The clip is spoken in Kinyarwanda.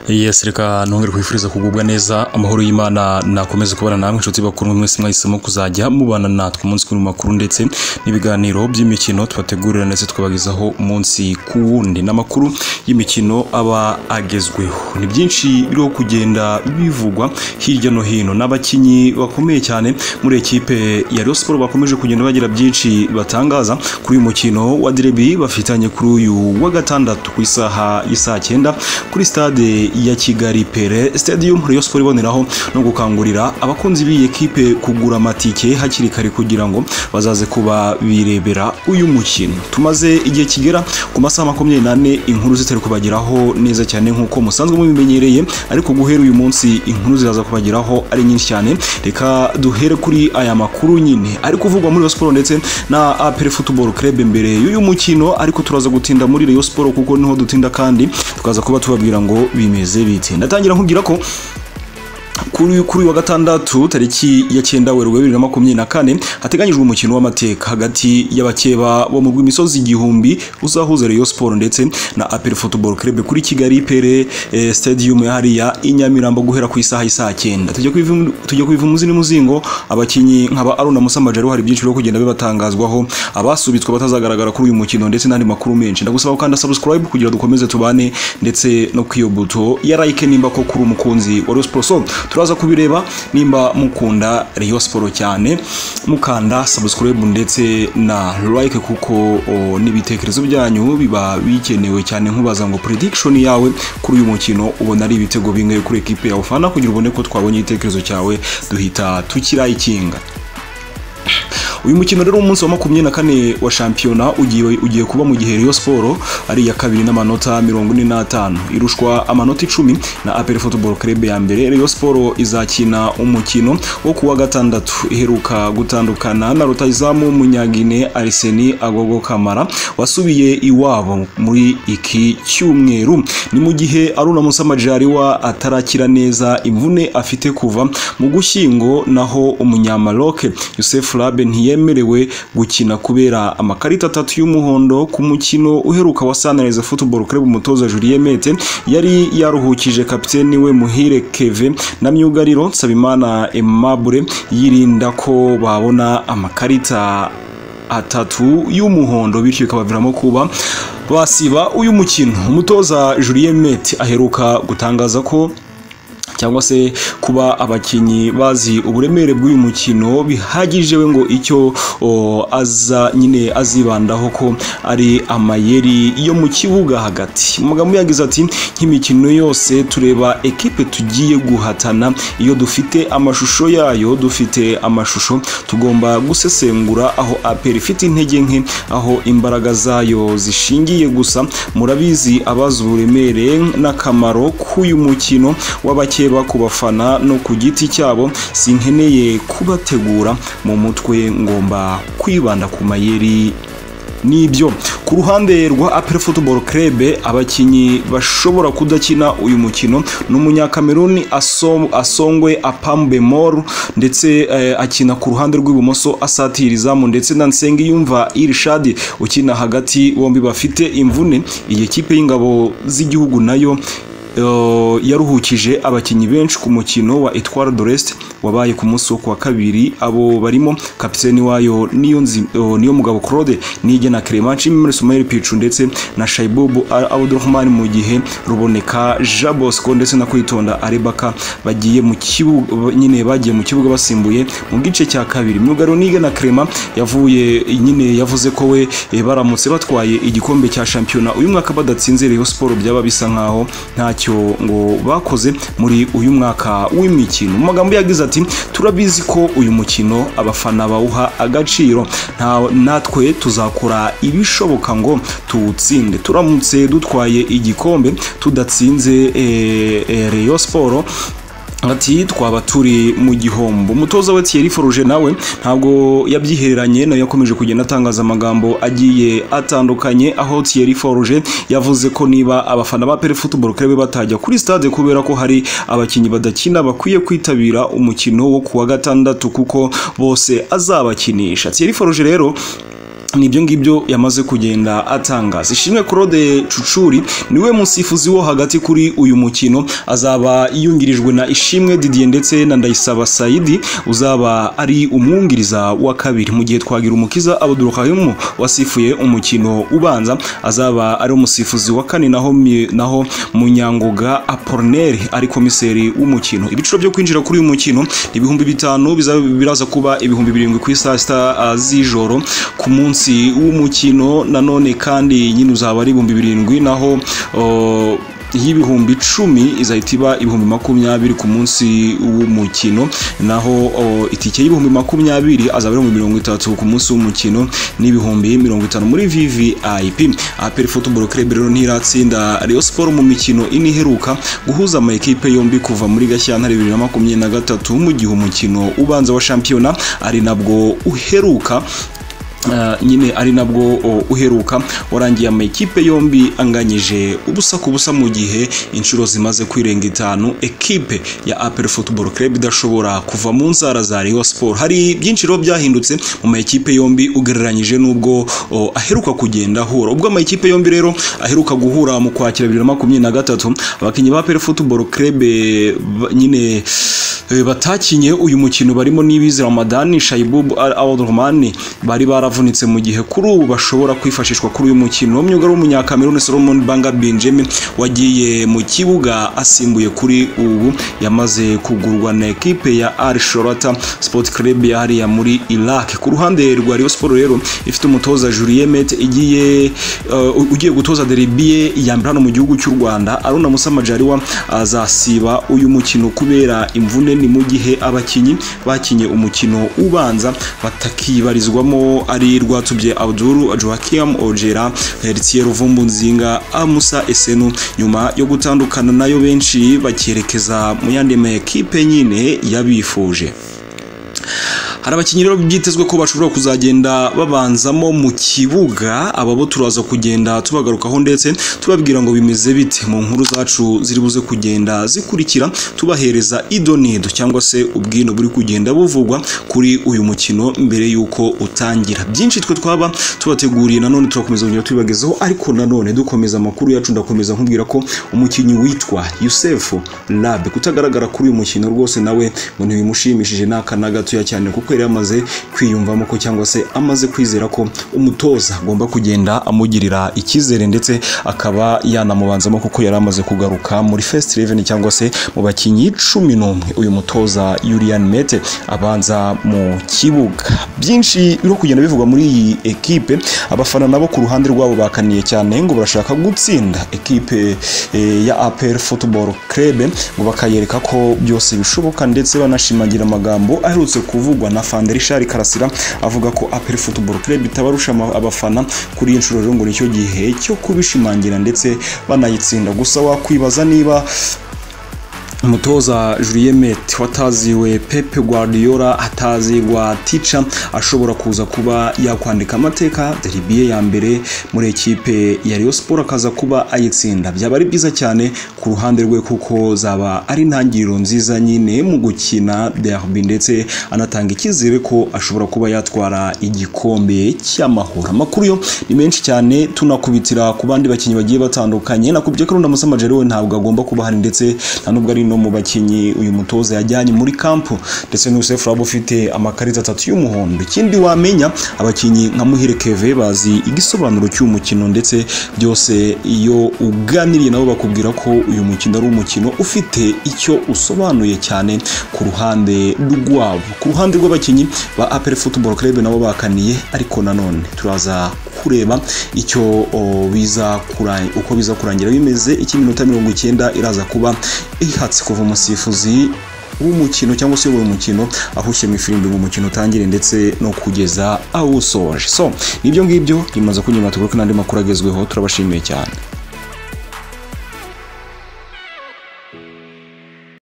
yes reka nongere kwifuriza kugubwa neza amahoro y'imana nakomeze kubana namwe inshuti bakundwa mwese mwahisemo kuzajya mubana natwe umunsi ku makuru ndetse n'ibiganiro by'imikino tubategurira ndetse tukabagezaho umunsi ku wundi n'amakuru y'imikino aba agezweho ni byinshi biriho kugenda bivugwa hirya no hino n'abakinnyi bakomeye cyane muri ekipe ya Rayon Sports bakomeje kugenda bagira byinshi batangaza kuri uyu mukino wa derby bafitanye kuri uyu wa gatandatu ku isaha y'isaa cyenda kuri stade ya Kigali Pere Stadium Rayon Sports iboneraho no gukangurira abakunzi b'iyi ekipe kugura amatike hakiri kare kugira ngo bazaze kuba birebera uyu mukino tumaze igihe kigera ku masaha makumyabiri n'ane inkuru zitari kubageraho neza cyane nk'uko musanzwe mubimenyereye ariko guhera uyu munsi inkuru ziraza kubageraho ari nyinshi cyane reka duhere kuri aya makuru nyine ari kuvugwa muri Rayon Sports ndetse na APR Football Club mbere y'uyu mukino ariko turaza gutinda muri Rayon Sports kuko niho dutinda kandi tukaza kuba tubabwira ngo bimeze bite ndatangira nkubwira ko kuri kuri wa gatandatu tariki ya cyenda werurwe bibiri na makumyabiri na kane hateganyijwe umukino w'amateka hagati y'abakeba bo mu rw'imisozi igihumbi uzahuza Rayon Sports ndetse na APR Football Club kuri Kigali Pere eh, Stadium ya hariya i Nyamirambo guhera ku isaha y'isaha cyenda tujya kubivu tujya kubivu muzi n'umuzingo abakinyi nk'aba Aruna Musa Majaro hari byinshi byo kugenda bibatangazwaho abasubitswe batazagaragara kuri uyu mukino ndetse n'andi makuru menshi ndagusaba kandi subscribe kugira dukomeze tubane ndetse no kwiyo buto ya like nimba ko kuri umukunzi wa Rayon Sports So, turaza kubireba nimba mukunda Rayon Sports cyane mukanda subscribe ndetse na like kuko o, n'ibitekerezo byanyu biba bikenewe cyane nkubaza ngo prediction yawe kuri uyu mukino ubona ari ibitego bingahe kuri ekipe yawe fana kugira ubone ko twabonye igitekerezo cyawe duhita tukirayikinga uyu mukino rero umunsi wa makumyabiri na kane wa shampiyona ugiye ugiye kuba mu gihe Rayon Sports ari iya kabiri n'amanota mirongo ine n'atanu irushwa amanota icumi na APR Football Club ya mbere Rayon Sports izakina umukino wo kuwa gatandatu iheruka gutandukana na rutayizamu w'umunyagine Arsene Agogo Kamara wasubiye iwabo muri iki cyumweru ni mu gihe Aruna Musa Majaliwa atarakira neza imvune afite kuva mu gushyingo naho umunyamaroke Youssef Labe ntiye yemerewe gukina kubera amakarita atatu y'umuhondo ku mukino uheruka wa Sunrise Football Club umutoza Julien Mete yari yaruhukije kapiteni we Muhire Keve na myugariro Nsabimana Aimable yirinda ko babona amakarita atatu y'umuhondo bityo bikabaviramo kuba basiba uyu mukino umutoza Julien Mete aheruka gutangaza ko cyangwa se kuba abakinnyi bazi uburemere bw'uyu mukino bihagije we ngo icyo aza nyine azibandaho ko ari amayeri yo mu kibuga hagati umugabo yagize ati nk'imikino yose tureba ekipe tugiye guhatana iyo dufite amashusho yayo dufite amashusho tugomba gusesengura aho aperi ifite intege nke aho imbaraga zayo zishingiye gusa murabizi abazi uburemere n'akamaro k'uyu mukino w'abakinnyi bakeba ku bafana no ku giti cyabo sinkeneye kubategura mu mutwe ngomba kwibanda ku mayeri nibyo ku ruhande rwa APR Football Club abakinyi bashobora kudakina uyu mukino ni umunyakameruni asongwe apambe mor ndetse eh, akina ku ruhande rw'ibumoso asatira izamu ndetse na nsenge yumva irishadi ukina hagati bombi bafite imvune iyi kipe y'ingabo z'igihugu nayo yaruhukije abakinnyi benshi ku mukino wa Etoile d'Orest wabaye ku munsi wo kuwa kabiri abo barimo kapiteni wayo niyo niyo mugabo Claude nige na Clement Mimre Soumail Pichu ndetse na Shaibob Abdurrahman mu gihe ruboneka Jean Bosco ndetse na Kwitonda Arebaka bagiye mu kibuga nyine bagiye mu kibuga basimbuye mu gice cya kabiri myugaro nige na Clement yavuye nyine yavuze ko we baramutse batwaye igikombe cya shampiyona uyu mwaka badatsinze Rayon Sports byaba bisa nkaho nta ntacyo ngo bakoze muri uyu mwaka w'imikino mu magambo yagize ati turabizi ko uyu mukino abafana bawuha agaciro natwe tuzakora ibishoboka ngo tuwutsinde turamutse dutwaye igikombe tudatsinze Rayon Sports ati twaba turi mu gihombo umutoza we Thierry Forge nawe ntabwo yabyihereranye nayo yakomeje kugenda atangaza amagambo agiye atandukanye aho Thierry Forge yavuze ko niba abafana ba Pere Football Club batajya kuri stade kubera ko hari abakinnyi badakina bakwiye kwitabira umukino wo kuwa gatandatu kuko bose azabakinisha Thierry Forge rero ni ibyo ngibyo yamaze kugenda atangaza ishimwe claude cucuri niwe musifuzi wo hagati kuri uyu mukino azaba yungirijwe na ishimwe didier ndetse na ndayisaba sayidi uzaba ari umwungiriza wa kabiri mu gihe twagira umukiza abudurukahimo wasifuye umukino ubanza azaba ari umusifuzi wa kane naho mi- naho munyangoga apolineri ari komiseri w'umukino ibiciro byo kwinjira kuri uyu mukino ni ibihumbi bitanu bizaba biraza kuba ibihumbi birindwi ku isaa sita ah, z'ijoro ku munsi w'umukino nanone kandi nyine uzaba ari ibihumbi birindwi naho oh, y'ibihumbi icumi izahita iba ibihumbi makumyabiri ku munsi w'umukino naho oh, itike y'ibihumbi makumyabiri azaba ari mu mirongo itatu ku munsi w'umukino n'ibihumbi mirongo itanu muri vvip aperi futuboro kerebe rero ntiratsinda reyo siporo mu mikino ine iheruka guhuza ama ekipe yombi kuva muri gashyantare bibiri na makumyabiri na gatatu mu gihe umukino ubanza wa shampiyona ari nabwo uheruka Uh, nyine ari nabwo uh, uheruka warangiye amakipe yombi anganyije ubusa ku busa mu gihe inshuro zimaze kwirenga itanu ekipe ya apel football club idashobora kuva mu nzara za Rayon Sport hari byinshi rero byahindutse mu makipe yombi ugereranyije n'ubwo uh, aheruka kugenda ahura ubwo amakipe yombi rero aheruka guhura mu kwakira bibiri na makumyabiri na gatatu abakinnyi ba apel football club eh, ba- nyine eh, batakinye uyu mukino barimo n'ibizi Ramadan Shaibub Al-Awdrumani bari baravunitse mu gihe kuri ubu bashobora kwifashishwa kuri uyu mukino umwuga w'umunyakameruni Solomon Banga Benjamin wagiye mu kibuga asimbuye kuri ubu yamaze kugurwa na ekipe ya Al Shorata Sport Club ya hariya muri Iraq ku ruhande rwa Rayon Sport rero ifite umutoza Julien Mete igiye uh, ugiye gutoza derby ye yambara mu gihugu cy'u Rwanda Aruna Musa Majaliwa azasiba uyu mukino kubera imvune ni mu gihe abakinnyi bakinye umukino ubanza batakibarizwamo ari Rwatubye Abdul Joachim Ojera Heritier Vumbu-Nzinga Amusa Esenu nyuma yo gutandukana nayo benshi bakerekeza mu yandi ma ekipe nyine yabifuje hari abakinnyi rero byitezwe ko bashobora kuzagenda babanzamo mu kibuga aba bo turaza kugenda tubagarukaho ndetse tubabwira ngo bimeze bite mu nkuru zacu ziri buze kugenda zikurikira tubahereza idonido cyangwa se ubwino buri kugenda buvugwa kuri uyu mukino mbere y'uko utangira byinshi twe twaba tubateguriye nanone turakomeza kugenda tubibagezaho ariko nanone dukomeza amakuru yacu ndakomeza nkubwira ko umukinnyi witwa Yusefu Labe kutagaragara kuri uyu mukino rwose nawe ngo ntibimushimishije n'aka na gatoya cyane kuko yari yamaze kwiyumvamo ko cyangwa se amaze kwizera ko umutoza agomba kugenda amugirira icyizere ndetse akaba yanamubanzamo kuko yari amaze kugaruka muri first eleven cyangwa se mu bakinnyi cumi n'umwe uyu mutoza Julian Mete abanza mu kibuga byinshi biri kugenda bivugwa muri iyi ekipe abafana nabo ku ruhande rwabo bakaniye cyane ngo barashaka gutsinda ekipe eh, ya APR Football Club ngo bakayereka ko byose bishoboka ndetse banashimangira amagambo aherutse kuvugwa na Fanderi Richard Karasira avuga ko APR Football Club itabarusha ama- abafana kuri iyi nshuro rero ngo nicyo gihe cyo kubishimangira ndetse banayitsinda gusa wakwibaza niba umutoza Julien Met wataziwe Pep Guardiola atazirwa Ticha ashobora kuza kuba yakwandika amateka derby ye ya mbere muri ekipe ya Rayon Sport akaza kuba ayitsinda byaba ari byiza cyane ku ruhande rwe kuko zaba ari intangiriro nziza nyine mu gukina derby ndetse anatanga icyizere ko ashobora kuba yatwara igikombe cy'amahoro amakuru yo ni menshi cyane tunakubitira ku bandi bakinnyi bagiye batandukanye nakubye ko Runda Musa Majeri we ntabwo agomba kuba ahari ndetse nta nubwo ari no mu bakinnyi uyu mutoza yajyanye muri kampu ndetse n'Yusuf Rabo ufite amakarita atatu y'umuhondo ikindi wamenya abakinnyi nka Muhire Keve bazi igisobanuro cy'uyu mukino ndetse byose iyo uganiriye nabo bakubwira ko uyu mukino ari umukino ufite icyo usobanuye cyane ku ruhande rwabo ku ruhande rw'abakinnyi ba APR Football Club nabo bakaniye ariko nanone turaza kureba icyo o, biza kura- uko biza kurangira bimeze icy'iminota mirongo icyenda iraza kuba ihatse kuva umusifuzi w'umukino cyangwa se uyoboye umukino ahushye mu ifirimbi ngo umukino utangire ndetse no kugeza awusoje so nibyo ngibyo bimaze kunyura tugaruke n'andi makuru agezweho turabashimiye cyane